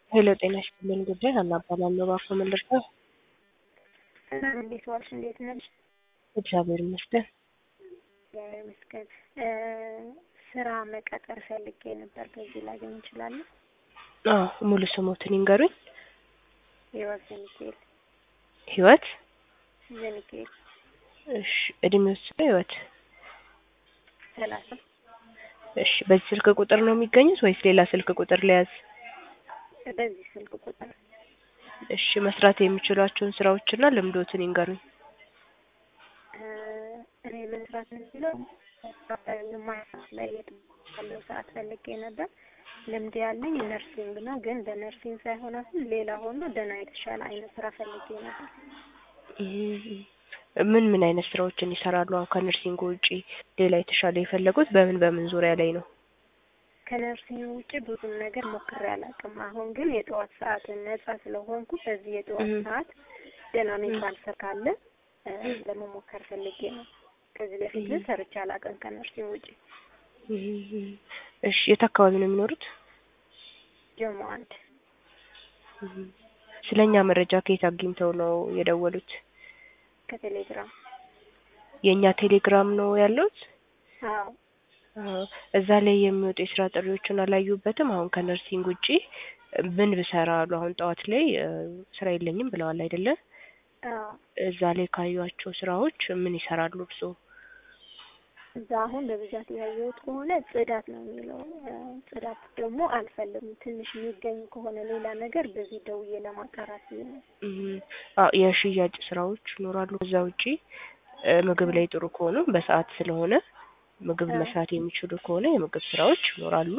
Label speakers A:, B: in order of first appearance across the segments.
A: ሄሎ ጤና ይስጥልኝ ጉዳይ ሀና እባላለሁ። እባክዎ ምን ልርዳው?
B: እንዴት ዋልሽ? እንዴት ነሽ?
A: እግዚአብሔር ይመስገን።
B: እግዚአብሔር ይመስገን። ስራ መቀጠር ፈልጌ ነበር። በዚህ ላገኝ እችላለሁ?
A: አዎ ሙሉ ስሞትን ይንገሩኝ።
B: ህይወት ዘሚካኤል
A: ህይወት
B: ዘሚካኤል
A: እሺ እድሜው ስንት ነው ህይወት?
B: ሰላሳ
A: እሺ በዚህ ስልክ ቁጥር ነው የሚገኙት ወይስ ሌላ ስልክ ቁጥር ልያዝ?
B: በዚህ ስልክ ቁጥር
A: እሺ መስራት የሚችሏቸውን ስራዎችና ልምዶትን ይንገሩኝ።
B: እኔ መስራት የምችለው ግማሽ ላይ ያለው ሰዓት ፈልጌ ነበር። ልምድ ያለኝ ነርሲንግ ነው፣ ግን በነርሲንግ ሳይሆን አሁን ሌላ ሆኖ ደህና የተሻለ አይነት ስራ ፈልጌ ነበር።
A: ምን ምን አይነት ስራዎችን ይሰራሉ? አሁን ከነርሲንግ ውጪ ሌላ የተሻለ የፈለጉት በምን በምን ዙሪያ ላይ ነው?
B: ከነርሲንግ ውጭ ብዙም ነገር ሞክሬ አላውቅም። አሁን ግን የጠዋት ሰዓት ነጻ ስለሆንኩ በዚህ የጠዋት ሰዓት ደህና የሚባል ስራ ካለ ለመሞከር ፈልጌ ነው። ከዚህ በፊት ግን ሰርቼ አላውቅም ከነርሲንግ ውጭ።
A: እሺ የት አካባቢ ነው የሚኖሩት?
B: ጀሞ አንድ
A: ስለኛ መረጃ ከየት አግኝተው ነው የደወሉት?
B: ከቴሌግራም
A: የእኛ ቴሌግራም ነው ያለውት?
B: አዎ
A: እዛ ላይ የሚወጡ የስራ ጥሪዎችን አላዩበትም? አሁን ከነርሲንግ ውጪ ምን ብሰራ አሉ? አሁን ጠዋት ላይ ስራ የለኝም ብለዋል አይደለ?
B: አዎ
A: እዛ ላይ ካዩዋቸው ስራዎች ምን ይሰራሉ እርስዎ?
B: እዛ አሁን በብዛት ያየሁት ከሆነ ጽዳት ነው የሚለው። ጽዳት ደግሞ አልፈልግም። ትንሽ የሚገኝ ከሆነ ሌላ ነገር በዚህ ደውዬ ለማጣራት ብዬ ነው።
A: አዎ የሽያጭ ስራዎች ይኖራሉ። ከዛ ውጪ ምግብ ላይ ጥሩ ከሆኑ በሰዓት ስለሆነ ምግብ መስራት የሚችሉ ከሆነ የምግብ ስራዎች ይኖራሉ።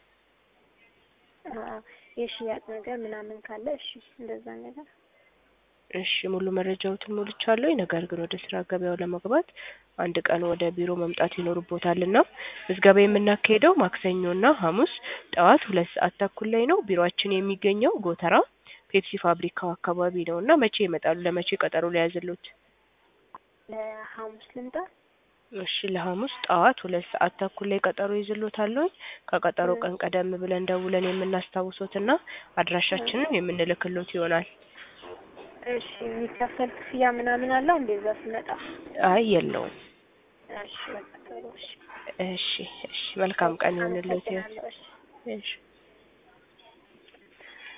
B: የሽያጭ ነገር ምናምን ካለ እሺ፣ እንደዛ ነገር
A: እሺ ሙሉ መረጃዎትን ሞልቻለሁ። ነገር ግን ወደ ስራ ገበያው ለመግባት አንድ ቀን ወደ ቢሮ መምጣት ይኖርቦታልና ምዝገባ የምናካሄደው ማክሰኞና ሐሙስ ጠዋት ሁለት ሰዓት ተኩል ላይ ነው። ቢሮአችን የሚገኘው ጎተራ ፔፕሲ ፋብሪካው አካባቢ ነው እና መቼ ይመጣሉ? ለመቼ ቀጠሮ ሊያዝሉት?
B: ለሐሙስ ልምጣ?
A: እሺ ለሐሙስ ጠዋት ሁለት ሰዓት ተኩል ላይ ቀጠሮ ይዝሎታለሁ። ከቀጠሮ ቀን ቀደም ብለን ደውለን የምናስታውሶትና አድራሻችንን የምንልክሎት ይሆናል።
B: እሺ የሚከፈል ክፍያ ምናምን አለው እንደዛ ስመጣ?
A: አይ የለውም።
B: እሺ በቃ ጥሩ እሺ።
A: እሺ እሺ መልካም ቀን ይሁንልዎት።
B: አመሰግናለሁ። እሺ
A: እሺ